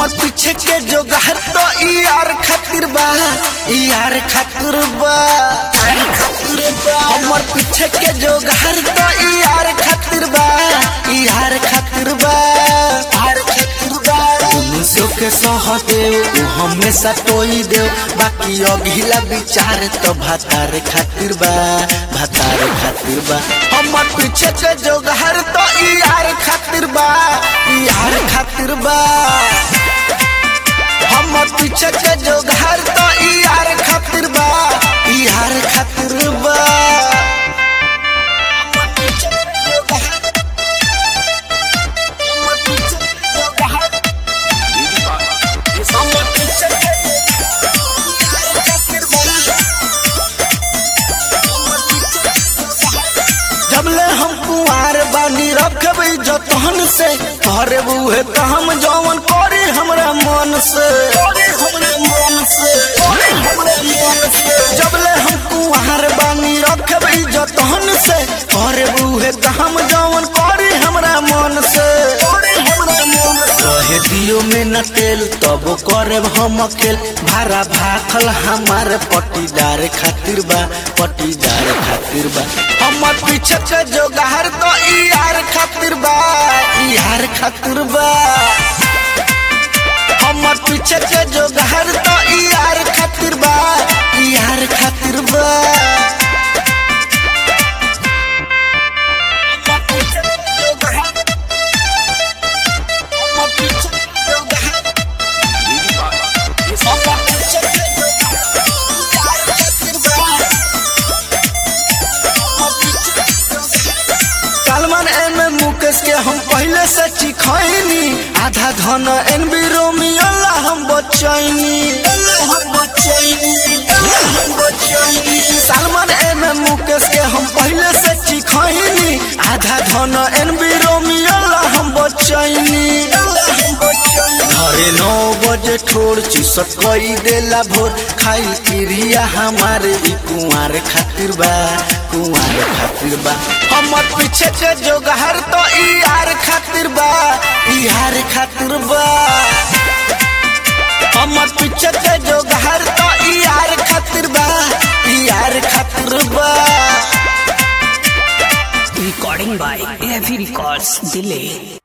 हमर पीछे के जो गहर तो ई यार खातिर बा ई यार खातिर बा यार खातिर बा हमर पीछे के जो गहर तो ई यार खातिर बा ई यार खातिर बा यार खातिर बा मनुष्यों के सह देव उ हमेशा टोई देव बाकी अगिला विचार तो भातार खातिर बा भातार खातिर बा हमर पीछे के जो गहर तो ई यार खातिर बा ई यार खातिर बा हमर पीछे के जो घर तो ई यार खातिर बा ई यार खातिर बा हमर पीछे के जो घर- हमर पीछे के जो घर- हमर पीछे के जो घर खातिर बा। हमर पीछे के जो घर- जबले हम कुआर बानी रखब जतन से करे बुहे त हम जवन करे हमरा मन से हमरा मन से हमरा मन से जबले हम कुआर बानी रखब जतन से करे बुहे त हम जवन करे हमरा मन से हमरा मन से कहे दियो में न तेल तब करे हम अकेल भारा भाखल हमारे पटीदार खातिर बा पटीदार खातिर बा हमर पीछे के जो गहर तो ई यार खातिर बा ई यार खातिर बा हमर पीछे के जो गहर तो ई यार खातिर बा ई यार खातिर बा हमर पीछे के जो गहर- हमर पीछे के जो गहर- हमर पीछे के जो गहर- यार खातिर बा। सलमान एम मुकेश के हम पहले से चिखैनी आधा धन एन बी रोमियोला हम बचैनी हम बचैनी हम बचैनी सलमान एम मुकेश के हम पहले से चिखैनी आधा धन एन बी रोमियोला हम बचैनी हम बचैनी घरे नौ बजे छोड़ चुसत कई देला भोर खाई क्रिया हमारे ई कुंवार खातिर बा कुंवार खातिर बा हमर पीछे के जो गहर तो ई यार खातिर बा ई यार खातिर बा हमर पीछे के जो गहर तो ई यार खातिर बा ई यार खातिर बा Recording by AFE Records, Delay.